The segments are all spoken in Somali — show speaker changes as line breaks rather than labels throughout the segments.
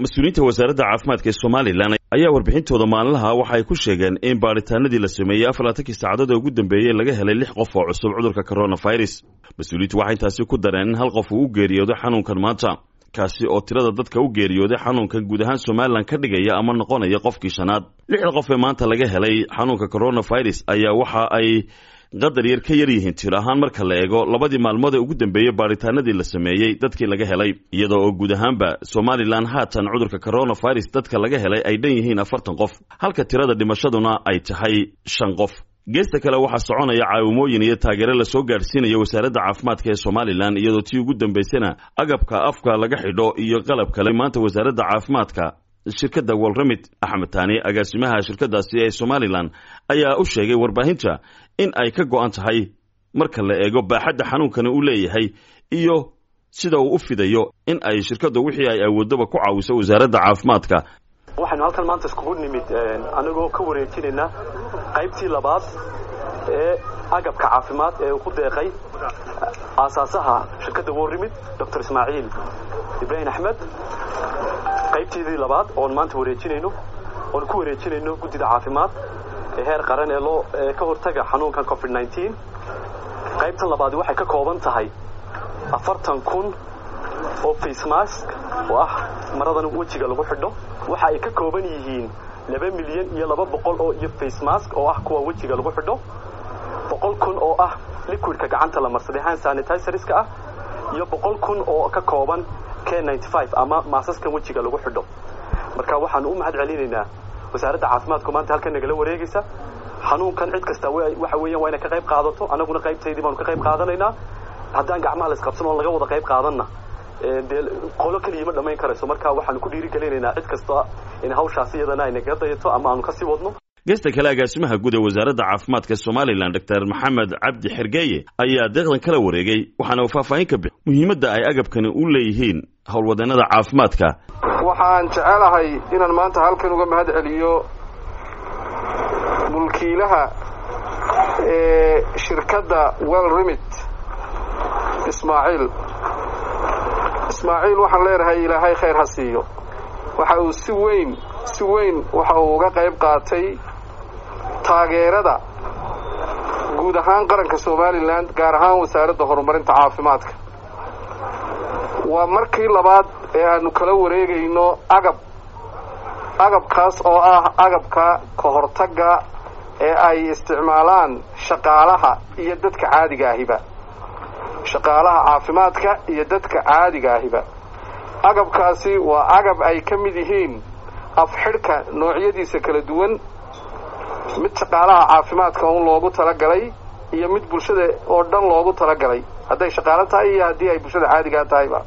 mas-uuliyiinta wasaaradda caafimaadka ee somalilan ayaa warbixintooda maalinlaha waxa ay ku sheegeen in baadhitaanadii la sameeyey afar laatankii saacadood ee ugu dambeeyey laga helay lix qof oo cusub cudurka coronavirus mas-uuliyiintu waxay intaasi ku dareen in hal qof uu u geeriyooday xanuunkan maanta kaasi oo tirada dadka u geeriyooday xanuunkan guud ahaan somalilan ka dhigaya ama noqonaya qofkii shanaad lixda qof ee maanta laga helay xanuunka coronavirus ayaa waxa ay qadar yar ka yar yihiin tir ahaan marka la eego labadii maalmood ee ugu dambeeyey baadhitaanadii la sameeyey dadkii laga helay iyadoo oo guud ahaanba somalilan haatan cudurka coronavirus dadka laga helay ay dhan yihiin afartan qof halka tirada dhimashaduna ay tahay shan qof geesta kale waxaa soconaya caawimooyin iyo taageero lasoo gaadhsiinaya wasaaradda caafimaadka ee somalilan iyadoo tii ugu dambaysana agabka afka laga xidho iyo qalab kale maanta wasaaradda caafimaadka shirkadda walramid axmed taani agaasimaha shirkadaasi ee somalilan ayaa u sheegay warbaahinta in ay ka go-an tahay marka la eego baaxadda xanuunkani uu leeyahay iyo sida uu u fidayo in ay shirkaddu wixii ay awoodaba ku caawiso wasaaradda caafimaadka
waxaynu halkan maanta iskugu nimid anigoo ka wareejinayna qaybtii labaad ee agabka caafimaad ee uu ku deeqay aasaasaha shirkadda warrimid doctor ismaaciil ibraahim axmed qaybteedii labaad oon maanta wareejinayno oon ku wareejinayno guddida caafimaad ee heer qaran ee loo ee ka hortaga xanuunkan covid nneteen qaybtan labaadi waxay ka kooban tahay afartan kun oo face mask oo ah maradan wejiga lagu xidho waxa ay ka kooban yihiin laba milyan iyo laba boqol oo iyo face mask oo ah kuwa wejiga lagu xidho boqol kun oo ah liquidka gacanta la marsaday hand sanitizerska ah iyo boqol kun oo ka kooban k ninety five ama maasaskan wejiga lagu xidho marka waxaanu u mahad celinaynaa wasaaradda caafimaadku maanta halkan nagala wareegaysa xanuunkan cid kasta waxa weeyaan waa inay ka qayb qaadato annaguna qaybtaydii baanu ka qayb qaadanaynaa haddaan gacmaha la isqabsan oon laga wada qayb qaadanna dee qolo keliya ma dhammayn karayso marka waxaanu ku dhiirigelinaynaa cid kasta in hawshaasi iyadana ay nagaga dayato ama aanu kasii wadno
geesta kale agaasimaha guud ee wasaaradda caafimaadka somalilan doctor maxamed cabdi xergeeye ayaa deeqdan kala wareegay waxaana uu faahfaahin ka bixi muhiimadda ay agabkani u leeyihiin howlwadeenada caafimaadka
waxaan jecelahay inaan maanta halkan uga mahad celiyo mulkiilaha ee shirkadda well remit ismaaciil ismaaciil waxaan leenahay ilaahay khayr ha siiyo waxa uu si weyn si weyn waxa uu uga qayb qaatay taageerada guud ahaan qaranka somalilan gaar ahaan wasaaradda horumarinta caafimaadka waa markii labaad ee aanu kala wareegayno agab agabkaas oo ah agabka ka hortagga ee ay isticmaalaan shaqaalaha iyo dadka caadiga ahiba shaqaalaha caafimaadka iyo dadka caadiga ahiba agabkaasi waa agab ay ka mid yihiin afxidhka noocyadiisa kala duwan mid shaqaalaha caafimaadka un loogu talagalay iyo mid bulshada oo dhan loogu talagalay hadday shaqaalo tahay iyo haddii ay bulshada caadigaa tahayba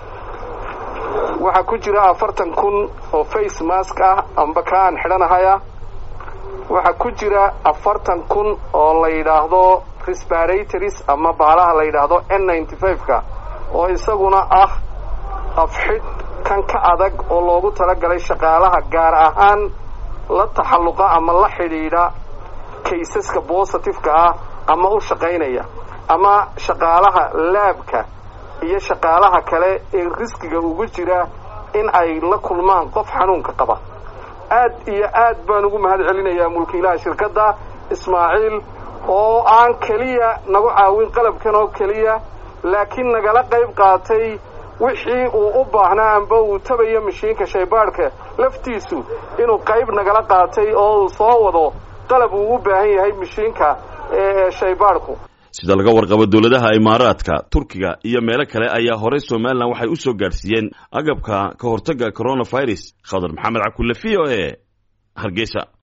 waxaa ku jira afartan kun oo face mask ah amba ka aan xidhanahaya waxaa ku jira afartan kun oo la yidhaahdo resparatories ama baalaha la yidhaahdo n ninety five-ka oo isaguna ah afxidh kan ka adag oo loogu talagalay shaqaalaha gaar ahaan la taxalluqa ama la xidhiidha kaysaska bositifeka ah ama u shaqaynaya ama shaqaalaha laabka iyo shaqaalaha kale ee riskiga ugu jira in ay la kulmaan qof xanuunka qaba aad iyo aad baan ugu mahad celinayaa mulkiilaha shirkadda ismaaciil oo aan keliya nagu caawin qalabkan oo keliya laakiin nagala qayb qaatay wixii uu u baahnaa amba uu tabayo mashiinka shaybaadhka laftiisu inuu qayb nagala qaatay oo uu soo wado qalab uu u baahan yahay mashiinka ee shaybaadhku
sida laga warqabo dowladaha imaaraadka turkiga iyo meelo kale ayaa horey somalilan waxay u soo gaadhsiiyeen agabka ka hortagga coronavirus khadar maxamed cakulle v o e hargeysa